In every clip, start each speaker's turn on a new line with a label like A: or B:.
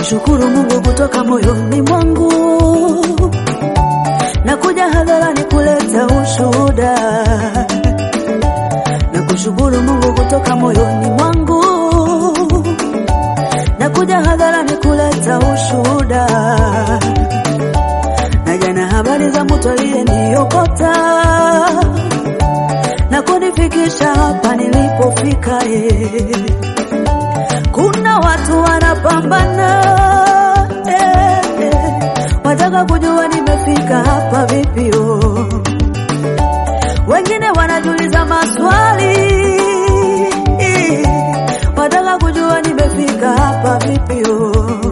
A: kushukuru Mungu kutoka moyoni mwangu, na kuja hadharani kuleta ushuhuda, na kushukuru Mungu kutoka moyoni mwangu, na kuja hadharani kuleta ushuhuda, na jana habari za mtu aliyeniokota na kunifikisha hapa nilipofika eh. Kuna watu wanapambana eh, eh, wataka kujua nimefika hapa vipi oh. Wengine wanajiuliza maswali eh, wataka kujua nimefika hapa vipi oh.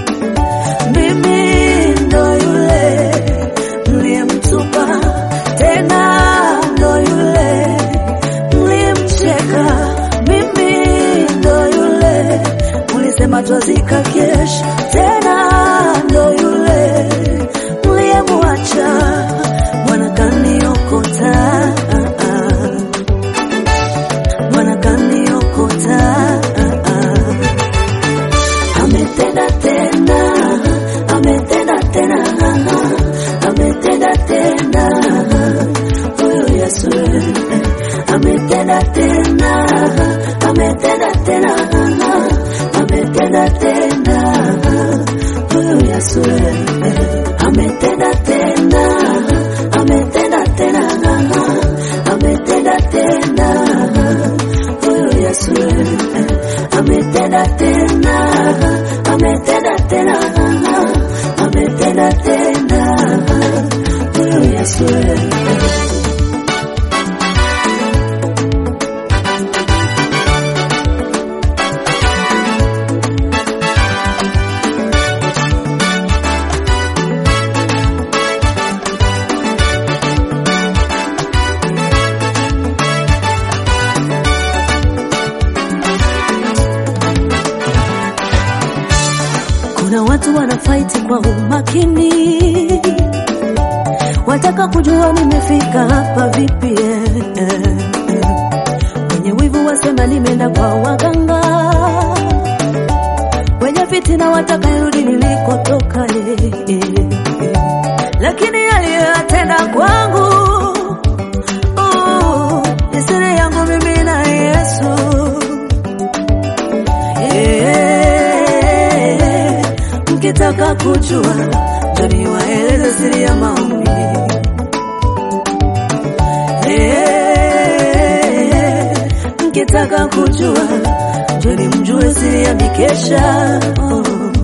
A: Mimi ndo yule mliyemtupa, tena ndo yule mlimcheka. Mimi ndo yule mlisema twazika kesho, tena ndo yule mliyemwacha. Bwana kaniokota, Bwana kaniokota ametenda tena, ametenda tena, ametenda tena, huyu Yesu ametenda tena, ametenda tena, ametenda tena, huyu Yesu ametenda tena, ametenda tena, ametenda tena, huyu Yesu ametenda tena, ametenda tena, ametenda tena, huyu Yesu. Kuna watu wanafaiti kwa umakini, wataka kujua nimefika hapa vipi. eh, eh, eh. Wenye wivu wasema nimeenda kwa waganga, wenye fitina wataka irudi nilikotoka. eh, eh, eh. Lakini aliyoyatenda kwangu oh, ni siri yangu mimi na Yesu. Eh, mkitaka kujua ndio niwaeleze siri ya maombi. Eh, mkitaka kujua ndio nimjue siri ya mikesha. Oh.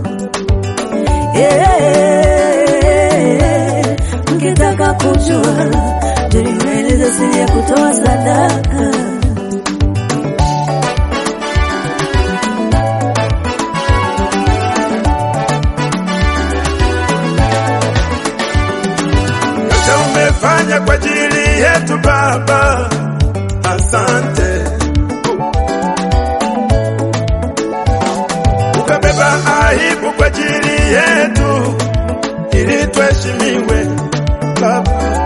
A: Eh, mkitaka kujua ndio niwaeleze siri ya kutoa sadaka.
B: yote umefanya kwa ajili yetu Baba, asante. Ukabeba aibu kwa ajili yetu ili tuheshimiwe Baba,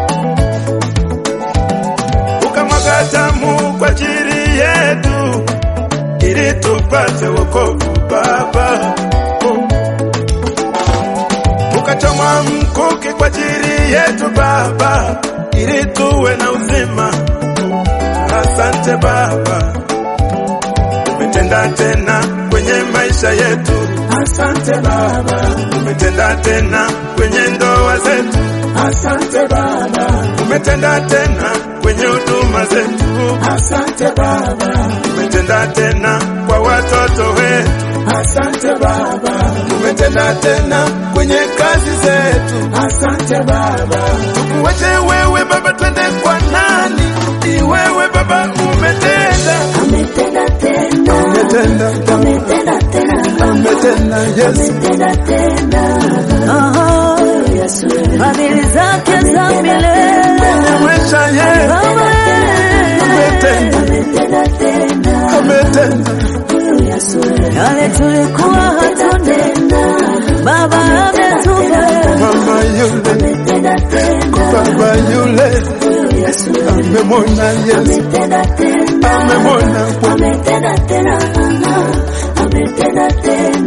B: ukamwaga damu kwa ajili yetu ili tupate wokovu Baba. ukachomwa mkuki kwa ajili yetu Baba, ili tuwe na uzima. Asante Baba, umetenda tena kwenye maisha yetu. Asante Baba, umetenda tena kwenye ndoa zetu. Asante Baba, umetenda tena kwenye huduma zetu. Asante Baba, umetenda tena kwa watoto wetu. Asante Baba, umetenda tena kwenye kazi zetu. Asante Baba, tukuache wewe Baba, twende kwa nani? Ni wewe Baba umetenda,
A: Ametenda tena,
B: umetenda,
A: ametenda tena,
B: umetenda Yesu,
A: ametenda tena. Aha, Yesu, fadhili zake za milele.
B: umemwesha yeye,
A: Baba,
B: umetenda,
A: ametenda tena.
B: umetenda,
A: Yesu, yale tulikuwa hatuna, Baba ametupa.
B: mama yule,
A: Ametenda tena,
B: baba yule,
A: Yesu,
B: amemwona Yesu,
A: ametenda tena,
B: amemwona
A: ametenda tena, ametenda tena.